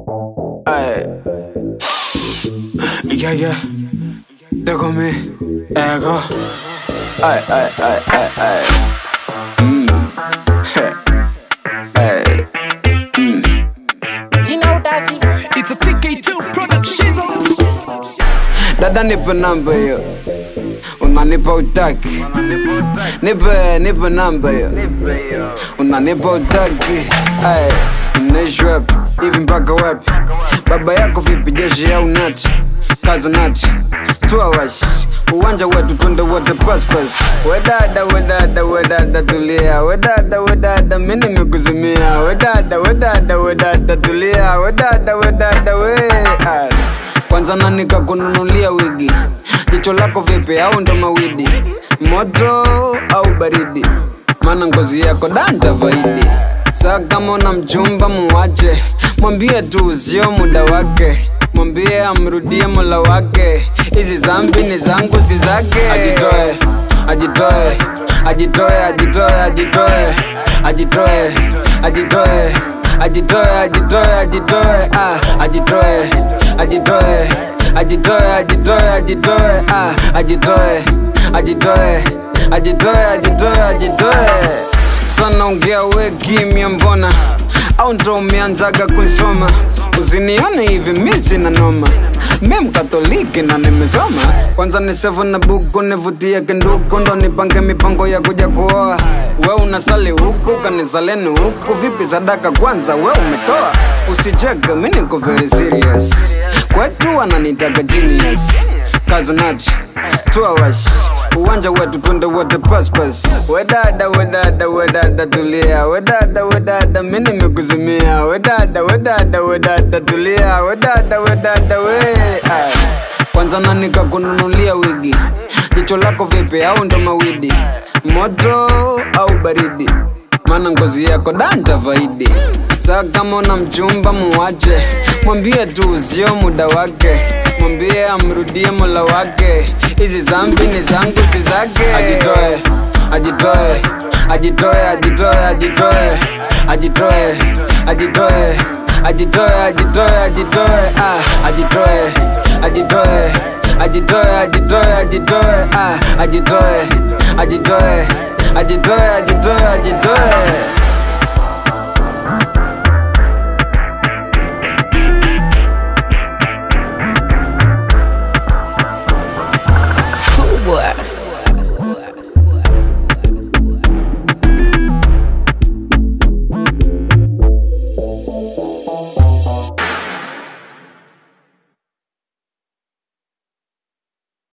Ay. Yeah, yeah. Déjame mi ego. Ay, ay, ay, ay, ay. Mm. Hey. Hey. Jina utaki It's a TK2 production. Dada nipe namba hiyo unanipa utaki nipe nipe namba hiyo unanipa utaki Ay, mnaishi wapi hivi mpaka wapi baba yako vipi jeshi au nati kaza nati tuawash uwanja wetu twende wote paspas wedada wedada wedada tulia wedada wedada mi nimekuzimia wedada wedada wedada tulia wedada wedada we Ay. kwanza nani kakununulia wigi jicho lako vipi au ndo mawidi moto au baridi maana ngozi yako danta vaidi saa kama una mchumba muwache mwambie tu sio muda wake mwambie amrudie mola wake hizi zambi ni zangu si zake ajitoe ajitoe ajitoe ajitoe ajitoe ajitoe ajitoe ajitoe ajitoe ajitoe ah ajitoe ajitoe ajitoe ajitoe ajitoe ah ajitoe ajitoe ajitoe ajitoe ajitoe sana ongea we kimya mbona au ndo umeanzaga kunsoma usinione hivi mi sina noma mi mkatoliki na nimesoma kwanza ni sevu na buku nivutie kinduku ndo nipange mipango ya kuja kuoa we unasali huku kanisaleni huku vipi sadaka kwanza we umetoa usicheke mi niko very serious kwetu wananitaka genius kazanati tuawash uwanja wetu twende wote paspas wedada wedada wedada tulia wedada wedada mi nimekuzimia wedada wedada wedada tulia wedada wedada we Ay. kwanza nani kakununulia wigi jicho lako vipi au ndo mawidi moto au baridi maana ngozi yako danta vaidi saa kama una mchumba muwache mwambie tu sio muda wake mwambie amrudie mola wake hizi zambi ni zangu si zake ajitoe ajitoe ajitoe ajitoe ajitoe ajitoe ajitoe ajitoe ajitoe ajitoe ah ajitoe ajitoe ajitoe ajitoe ajitoe ah ajitoe ajitoe ajitoe ajitoe ajitoe